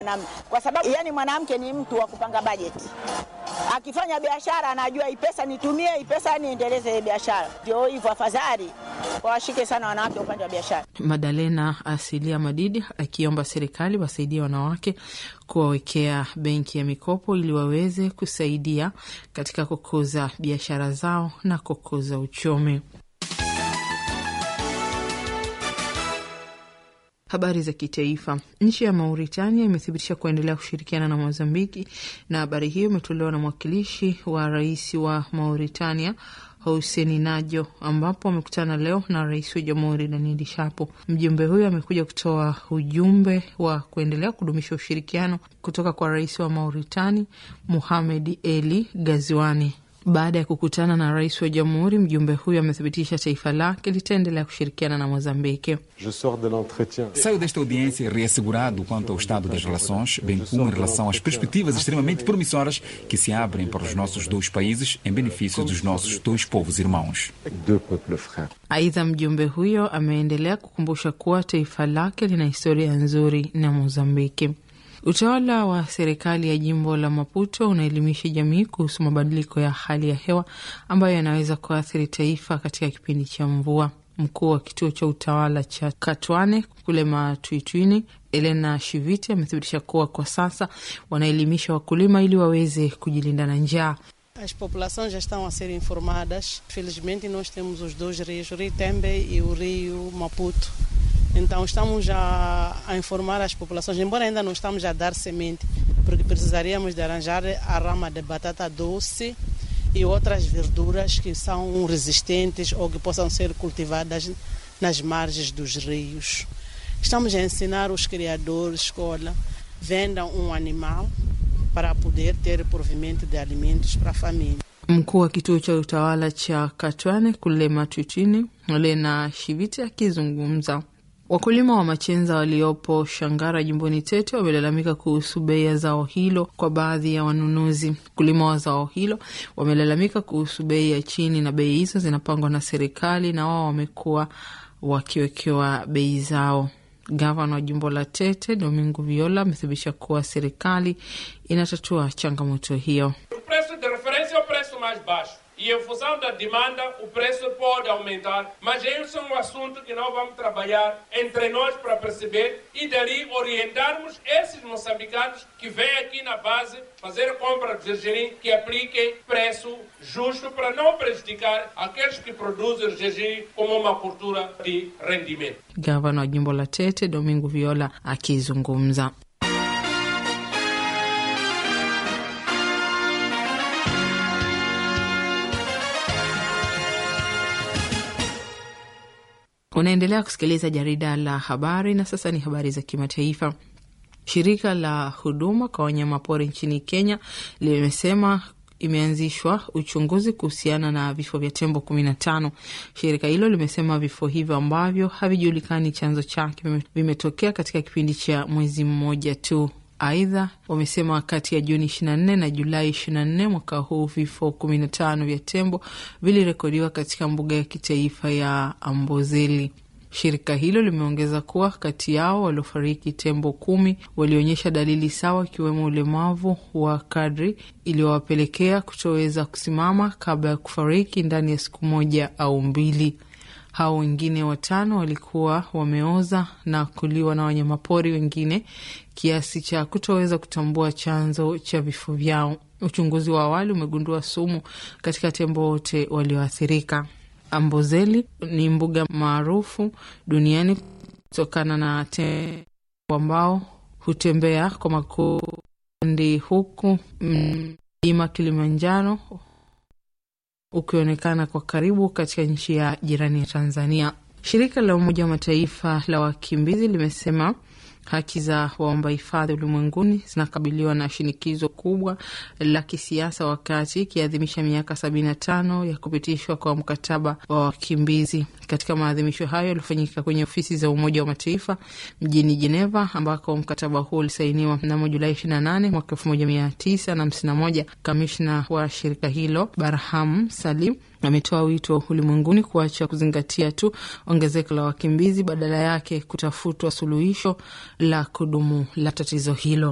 Na, kwa sababu yani mwanamke ni mtu wa kupanga bajeti. Akifanya biashara anajua hii pesa nitumie, hii pesa niendeleze biashara. Ndio hivyo, afadhali wawashike sana wanawake upande wa biashara. Madalena Asilia Madidi akiomba serikali wasaidie wanawake kuwawekea benki ya mikopo ili waweze kusaidia katika kukuza biashara zao na kukuza uchumi. Habari za kitaifa. Nchi ya Mauritania imethibitisha kuendelea kushirikiana na Mozambiki, na habari hiyo imetolewa na mwakilishi wa rais wa Mauritania Hussein Najo, ambapo amekutana leo na rais wa jamhuri Daniel Shapo. Mjumbe huyo amekuja kutoa ujumbe wa kuendelea kudumisha ushirikiano kutoka kwa rais wa Mauritani Muhamed Eli Gaziwani. Baada ya kukutana na rais wa jamhuri, mjumbe huyo amethibitisha taifa lake litaendelea kushirikiana na Mozambiki. Saio desta audiência reassegurado quanto ao estado das relações, bem como em relação às perspectivas extremamente promissoras que se abrem para os nossos dois países em benefício dos nossos dois povos irmãos. Aidha, mjumbe huyo ameendelea kukumbusha kuwa taifa lake lina historia nzuri na Mozambiki. Utawala wa serikali ya jimbo la Maputo unaelimisha jamii kuhusu mabadiliko ya hali ya hewa ambayo yanaweza kuathiri taifa katika kipindi cha mvua. Mkuu wa kituo cha utawala cha Katwane kule Matwitwini, Elena Shiviti, amethibitisha kuwa kwa sasa wanaelimisha wakulima ili waweze kujilinda na njaa. As populações já estão a ser informadas. Felizmente, nós temos os dois rios, o Rio Tembe e o Rio Maputo. Então, estamos a, a informar as populações, embora ainda não estamos a dar semente, porque precisaríamos de arranjar a rama de batata doce e outras verduras que são resistentes ou que possam ser cultivadas nas margens dos rios. Estamos a ensinar os criadores, escola, vendam um animal para poder ter provimento de alimentos para a família. Mkuu wa kituo cha utawala cha Katwane kule Matwitini, Lena Shiviti akizungumza Wakulima wa machenza waliopo Shangara jimboni Tete wamelalamika kuhusu bei ya zao hilo kwa baadhi ya wanunuzi. Wakulima wa zao hilo wamelalamika kuhusu bei ya chini, na bei hizo zinapangwa na serikali na wao wamekuwa wakiwekewa bei zao. Gavana wa jimbo la Tete Domingo Viola amethibitisha kuwa serikali inatatua changamoto hiyo. O preço de referência é o preço mais baixo. E em função da demanda, o preço pode aumentar. Mas esse é um assunto que nós vamos trabalhar entre nós para perceber e dali orientarmos esses moçambicanos que vêm aqui na base fazer compra de gergelim que apliquem preço justo para não prejudicar aqueles que produzem gergelim como uma cultura de rendimento. Gavana wa jimbo la Tete Domingo Viola akizungumza. Unaendelea kusikiliza jarida la habari na sasa ni habari za kimataifa. Shirika la huduma kwa wanyamapori nchini Kenya limesema imeanzishwa uchunguzi kuhusiana na vifo vya tembo kumi na tano. Shirika hilo limesema vifo hivyo ambavyo havijulikani chanzo chake vimetokea katika kipindi cha mwezi mmoja tu. Aidha, wamesema kati ya Juni 24 na Julai 24 mwaka huu vifo 15 vya tembo vilirekodiwa katika mbuga ya kitaifa ya Amboseli. Shirika hilo limeongeza kuwa kati yao waliofariki tembo kumi walionyesha dalili sawa, ikiwemo ulemavu wa kadri iliyowapelekea kutoweza kusimama kabla ya kufariki ndani ya siku moja au mbili. Hao wengine watano walikuwa wameoza na kuliwa na wanyamapori wengine kiasi cha kutoweza kutambua chanzo cha vifo vyao. Uchunguzi wa awali umegundua sumu katika tembo wote walioathirika. Amboseli ni mbuga maarufu duniani kutokana na tembo ambao hutembea kwa makundi, huku mlima Kilimanjaro ukionekana kwa karibu katika nchi ya jirani ya Tanzania. Shirika la Umoja wa Mataifa la wakimbizi limesema haki za waomba hifadhi ulimwenguni zinakabiliwa na shinikizo kubwa la kisiasa wakati ikiadhimisha miaka sabini na tano ya kupitishwa kwa mkataba wa wakimbizi. Katika maadhimisho hayo yaliyofanyika kwenye ofisi za Umoja wa Mataifa mjini Jeneva, ambako mkataba huo ulisainiwa mnamo Julai 28 mwaka 1951, kamishna wa shirika hilo Barham Salim ametoa wito ulimwenguni kuacha kuzingatia tu ongezeko la wakimbizi, badala yake kutafutwa suluhisho la kudumu la tatizo hilo.